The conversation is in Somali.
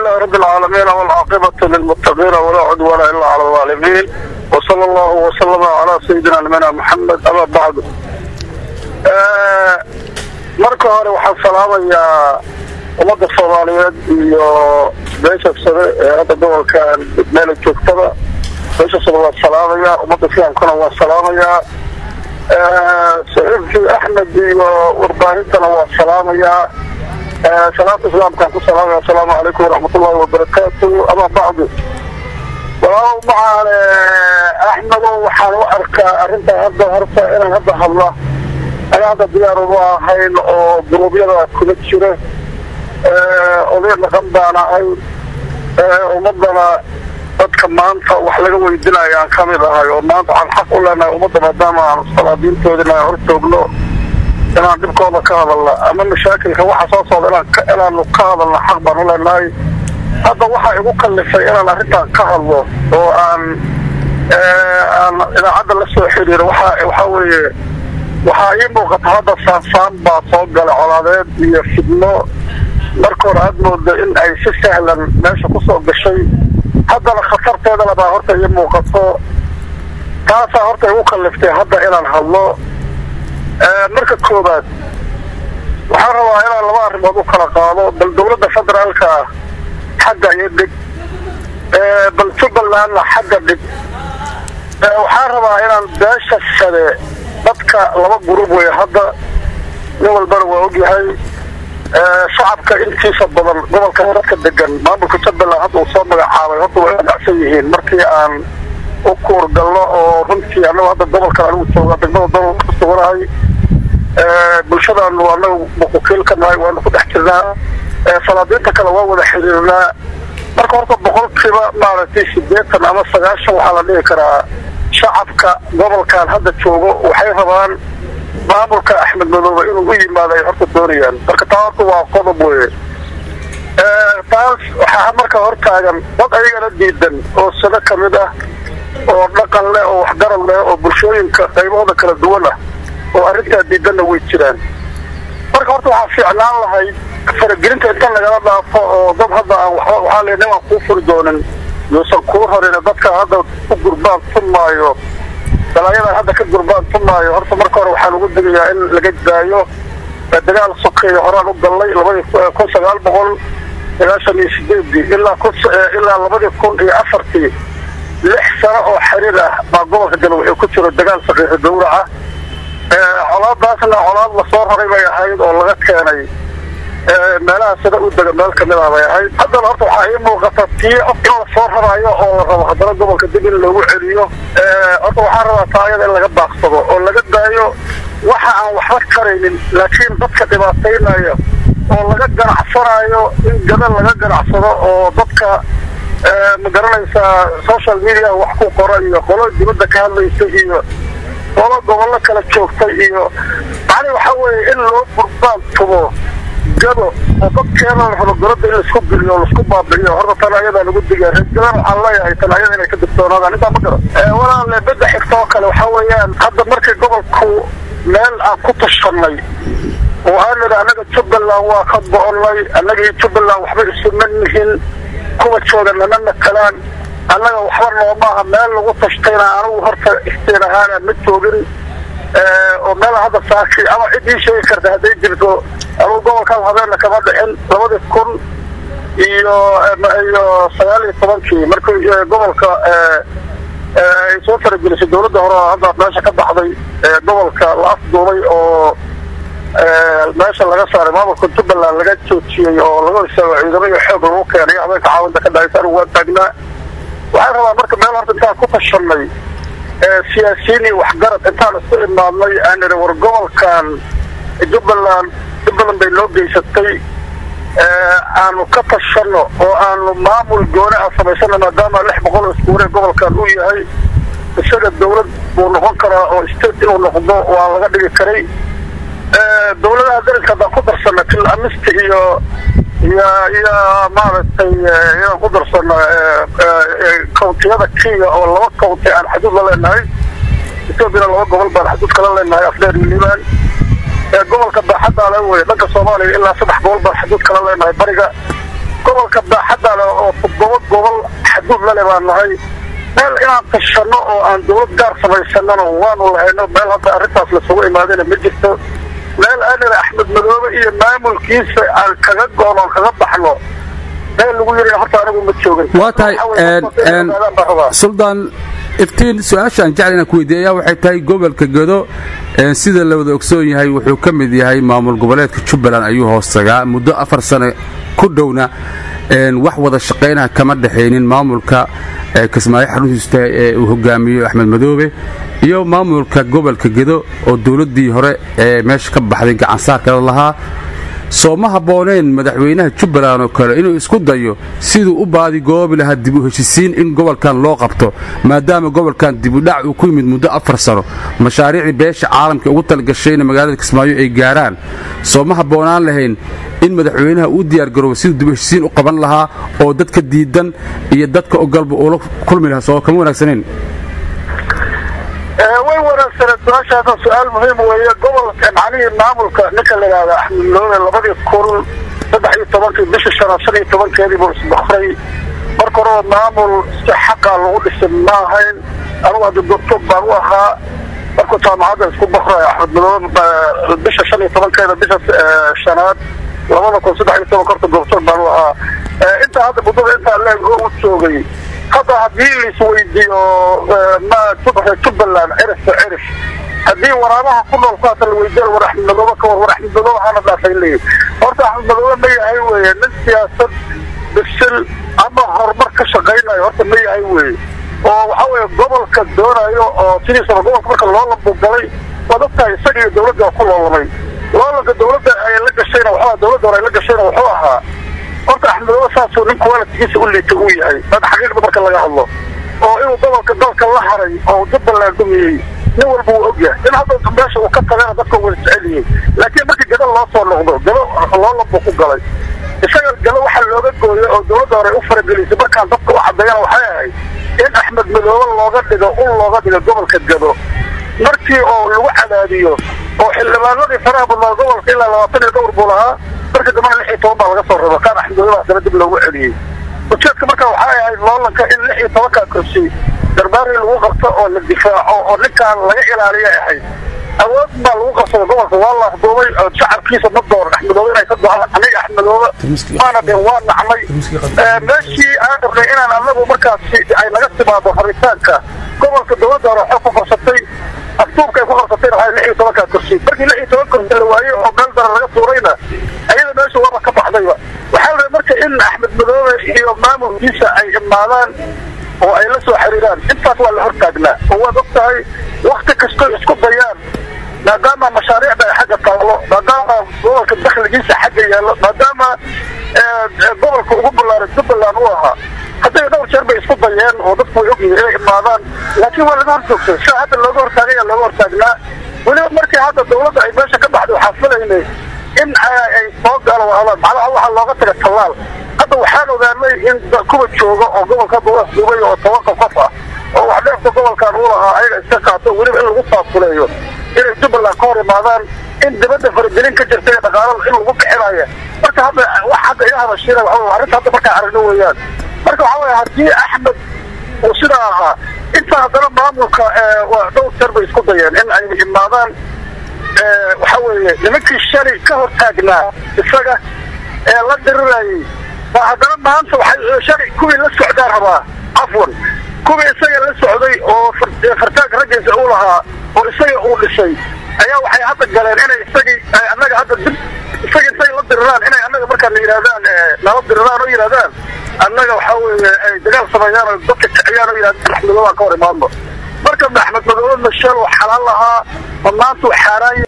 لله رب العالمين والعاقبة للمتقين ولا عدوان إلا على الظالمين وصلى الله وسلم على سيدنا نبينا محمد أما بعد marka hore waxaan salaamayaa ummadda soomaaliyeed iyo beesha sare ee hadda gobolkan meela joogtada beesha sare waa salaamayaa ummadda islaamkana waa salaamayaa saxiibkii axmed iyo warbaahintana waa salaamayaa salaamta islaamkaan ku salaamaya asalaamu calaykum waraxmatullahi wabarakaatu ama bacdu walaalow macaane axmedo waxaan u arkaa arrintaa hadda horta inaan hadda hadla ana hadda diyaar uma ahayn oo guruubyada kula jira oday dhaqan baan ahay ummadana dadka maanta wax laga weydinaya aan kamid ahay oo maanta waxaan xaq u leenahay ummadda maadaama aan salaadiintoodina hor joogno inaan dhibkooda ka hadalna ama mashaakilka waxa soo socda inaanu ka hadalna xaq baan u leenahay hadda waxaa igu kallifay inaan arrintan ka hadlo oo aan aan idaacadda la soo xiriiro waxa waxaa weeye waxaa ii muuqata hadda saansaan baa soo galay colaadeed iyo fidno marka hore aad mooda in ay si sahlan meesha kusoo gashay haddana khatarteedana baa horta ii muuqato taasaa horta igu kalliftay hadda inaan hadlo marka koobaad waxaan rabaa inaan laba arrimood u kala qaado bal dowladda federaalka xagga iyo dhig bal jubbalandna xagga dhig waxaan rabaa inaan beesha sade dadka laba gurub wey hadda nin walbana waa ogyahay shacabka intiisa badan gobolka dadka degan maamulka jubbaland hadda uu soo magacaabay horta way ganacsan yihiin markii aan u kuurgalno oo runtii anagu hadda gobolkan anigu jooga degmada dol ku suganahay bulshadaanu anagu wakiil ka nahay waanu ku dhex jirnaa salaadiinta kale waa wada xiriirnaa marka horta boqolkiiba maaragtay sideetan ama sagaashan waxaa la dhihi karaa shacabka gobolkan hadda joogo waxay rabaan maamulka axmed madoobe inuu u yimaado ay horta doonayaan marka taa horta waa qodob weye taas waxaa marka hortaagan dad ayagana diidan oo sado ka mid ah oo dhaqan leh oo waxgarad leh oo bulshooyinka qaybahooda kala duwan ah oo arrintaa diidanna way jiraan marka horta waxaa fiicnaan lahayd faragelinta inta lagala dhaafo oo dad hadda aan waxba waxaa le nimaan kuu furi doonin yuusan kuu horin dadka hadda ku gurbaan tumaayo dalaayadan hadda ka gurbaan tumaayo horta marka hore waxaan ugu digayaa in laga daayo dagaal sokeeyo horaan u gallay labadii kun sagaal boqol sagaashan iyo sideedii ilaa kun ilaa labadii kun iyo afartii lix sano oo xiriir ah baa gobolka galmudug ku jiro dagaal saqiixi gawraca colaadaasna colaad lasoo raray bay ahayd oo laga keenay meelaha sida u dega meel kamid ah bay ahayd haddana horta waxaa ii muuqata tii in lasoo raraayo oo la rabo haddana gobolka dib in loogu celiyo horta waxaan rabaa taa ayada in laga baaqsado oo laga daayo waxa aan waxba karaynin laakiin dadka dhibaataynaya oo laga ganacsanayo in gada laga ganacsado oo dadka ma garanaysaa social media wax ku qora iyo qolo dibadda ka hadlaysa iyo qolo gobollo kala joogtay iyo macni waxaa weeye in loo gurbaan tubo gado oo dadkeena la rabo goladda in laisku geliyo laisku baabi'iyo horta tan ayadaa lagu diga reergadan waxaan leeyahay tan ayada inay ka digtoonaadaan intaa ma garan walaale bedda xigta oo kale waxaa weeyaan hadda markii gobolku meel aan ku tashanay oo aan nidhi annaga jubbaland waa ka go-onay annagii jubbaland waxba isuma nihin kuwa jooga nama matalaan annaga waxba noomaaha meel lagu tashtayna anigu horta istiin ahaana ma joogin oo meel hadda saaki ama ciddii sheegi karta hadday jirto anugu gobolkan habeena kama dhicin labadii kun iyo iyo sagaal iyo tobankii markii gobolka ay soo faragelisay dawladda hore oo hadda meesha ka baxday gobolka la afduubay oo meesha laga saaray maamulka jubbaland laga joojiyey oo laga istaago ciidamo iyo xoog lagu keenay habeenka caawinta ka dhacaysa anigu waa taagnaa waxaan rabaa marka meel horta intaan ku tashanay siyaasiyiin iyo waxgarad intaan isku imaadnay aan nidhi war gobolkan jubbaland jubbaland bay noo geysatay aanu ka tashano oo aanu maamul gooni ah samaysano maadaama lix boqol oo iskuure gobolkan uu yahay isaga dawlad buu noqon karaa oo state inuu noqdo waa laga dhigi karay dawladaha darinka haddaan ku darsana til amista iyo iyo iyo maaragtay inaan ku darsano kawntiyada kenya oo laba kawnti aan xaduud la leenahay ethoobiana laba gobol baan xaduud kala leenahay afdheer iyo liban gobolka baaxaddaa le wey dhanka soomaaliya ilaa saddex gobol baan xaduud kala leenahay bariga gobolka baaxadda leh oo toddoba gobol xaduud lale baan nahay meel inaan tashanno oo aan dawlad gaar samaysanana waanu lahayno meel hadda arrintaas lasugu imaadana ma jirto meel anina axmed madoobe iyo maamulkiisa aan kaga goon oon kaga baxno meel lagu yiri horta anigu ma joogin waa tahay suldaan iftiin su-aashaan jecel inaan ku weydiiy ayaa waxay tahay gobolka gedo sida la wada ogsoon yahay wuxuu ka mid yahay maamul goboleedka jubbaland ayuu hoostagaa muddo afar sano ku dhowna wax wada shaqaynaha kama dhexaynin maamulka kismaayo xaruntiista ee uu hogaamiyo axmed madoobe iyo maamulka gobolka gedo oo dowladdii hore ee meesha ka baxday gacansaarkada lahaa soo ma habbooneen madaxweynaha jubbaland oo kale inuu isku dayo siduu u baadi goobi lahaa dib u heshisiin in gobolkan loo qabto maadaama gobolkan dibudhac uu ku yimid muddo afar sano mashaariicdii beesha caalamka ugu talagashayna magaalada kismaayo ay gaaraan soo ma habboonaan lahayn in madaxweynaha uu diyaargaroobo siduu dib u heshisiin u qaban lahaa oo dadka diidan iyo dadka ogolba uula kulmi lahaa soo kama wanaagsanayn way wanaagsaneed su-aashaasa su-aal muhiim weeye gobolka macnihii maamulka ninka la yidhahda axmed madoobe labadii kun saddex iyo tobankii bishii shanaad shan iyo tobankeedii buu isbakray marka horeba maamul si xaqa lagu dhisay ma ahayn anugu hadda doctor baan u ahaa markuu jaamacadda isku bakrayo axmed madoobe bisha shan iyo tobankeeda bisha shanaad labada kun saddex iyo tobanka horta doctor baan u ahaa intaa hadda muddada intaa leeg u joogay hadda haddii laisweydiiyo jubbaland cirif to cirif haddii waraabaha ku nool kuhaata la weydiiyo war axmed madoobe ka war war axmed madoobe hana dhaafay leeyihi horta axmed madoobe ma yahay weye nin siyaasad bisil ama horumar ka shaqaynayo horta ma yahay weye oo waxa weye gobolka doonayo oo sidiisaba gobolka marka loolambu galay waa dadka isaga iyo dawladda ku loolamay loolanka dawladda ay la gashayna waxaa dawladda hore ay la gashayna wuxuu ahaa horta axmed madoobe saasuu nin kuwaalidkiisa u liita uu yahay hada xaqiiqda marka laga hadlo oo inuu gobolka dalka la haray oo jubbaland dumiyey nin walba uu ogyahay in hadda meesha uu ka tagana dadka wada jecelyihiin laakiin markii gado loo soo noqdo gado loolanbuu ku galay isaga gado waxaa looga gooyay oo dawladda hore u faragelisay markaan dadka u caddeeyana waxay ahayd in axmed madoobe looga dhigo ul looga dhigo gobolka gado markii oo lagu cadaadiyo oo xildhibaanadii faraha badnaa gobolka ilaa labaatan iyo dhowr buu lahaa marka dambana lix iyo toban baa laga soo raba kaan axmed madoobe haddana dib loogu celiyey ujeedka marka waxay ahayd loolanka in lix iyo tobankaa kursi darbaari lagu qabto oo la difaaco oo ninkaan laga ilaaliya ahayd awood baa lagu qabsaday gobolka waa la afduubay oo shacabkiisa ma dooran axmedoobe inay ka doaan aniga axmedoobe maana deen waa nacnay meeshii aan rabnay inaan anagu markaasi ay naga timaado rabitaanka gobolka dawladda hore waxay ku qabsatay afduubka ay ku qabsatayna waxay lix iyo tobankaa kursi markii lix iyo toban kursi la waayey oo meel dara laga tuurayna ayada meesha waaba ka baxdayba waxaa la rabay marka in axmed madoobe iyo maamulkiisa ay imaadaan oo ay la soo xiriiraan intaas waa la hortaagnaa oo waad og tahay wakti kastoo isku dayaan maadaama mashaariicda ay xagga taallo maadaama gobolka dakhligiisa xagga yaallo maadaama gobolka ugu ballaaran jubbaland u ahaa hadday dhowr jeer bay isku dayeen oo dadku way ogyihiin inay imaadaan laakiin waa laga horjoogtay sida hadda looga hortaagaya looga hortaagnaa weliba markii hadda dawladda ay meesha ka baxday waxaa filaynay in ay soo galo macnaha waxaa looga taga tallaal hadda waxaan ogaanay in kuwa jooga oo gobolka hadda u afduubay oo tobanka qof ah oo wax dheefta gobolkan uu lahaa ayaga iska qaato weliba in lagu faafuleeyo inay jubbaland ka hor imaadaan in dibadda faragelin ka jirta ee dhaqaalada in lagu bixinaya marka hadda wax hadda iga hadashiina waxa arrinta hadda markaa aragno weeyaan marka waxaa weye haddii axmed uu sidaa ahaa intaa haddana maamulka dhowr jeer bay isku dayeen in ay imaadaan waxa weeye nimankii shalay ka hor taagnaa isaga ee la dirirayay baa haddana maanta waxay shalay kuwii la socdaa rabaa cafwan kuwii isaga la socday oo fartaanka raggiisa uu lahaa oo isaga uu dhisay ayaa waxay hadda galeen inay isagii annaga hadda dib isaga intay la diriraan inay annaga markaa la yidhahdaan nala diriraan oo yidhahdaan annaga waxaa weeye ay dagaal sameeyaan oo dadka kiciyaan oo yidhahdaan axmed madoobe ka hor imaadno marka axmed madoobe mashal oo xalaal lahaa ma maanta xaaraan